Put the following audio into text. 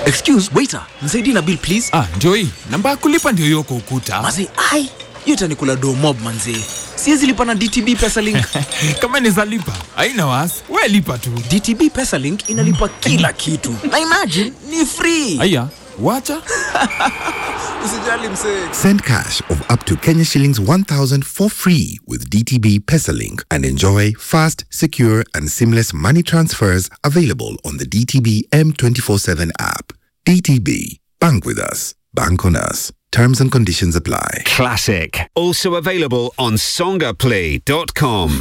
Excuse, waiter, nisaidie na bill please. Ah, ndio hii. Namba ya kulipa ndio hiyo kwa ukuta. Mazee, ai, hiyo itanikula do mob manzee. Siwezi lipa na DTB Pesalink. Kama ni lipa, haina wasi. We lipa tu. DTB Pesalink inalipa kila kitu. Na imagine ni free. Aya, wacha. Usijali msee. Send cash of up to Kenya shillings 1000 for free with DTB Pesalink and enjoy fast, secure, and seamless money transfers available on the DTB M247 app. DTB, bank with us, bank on us. Terms and conditions apply. Classic. Also available on songaplay.com.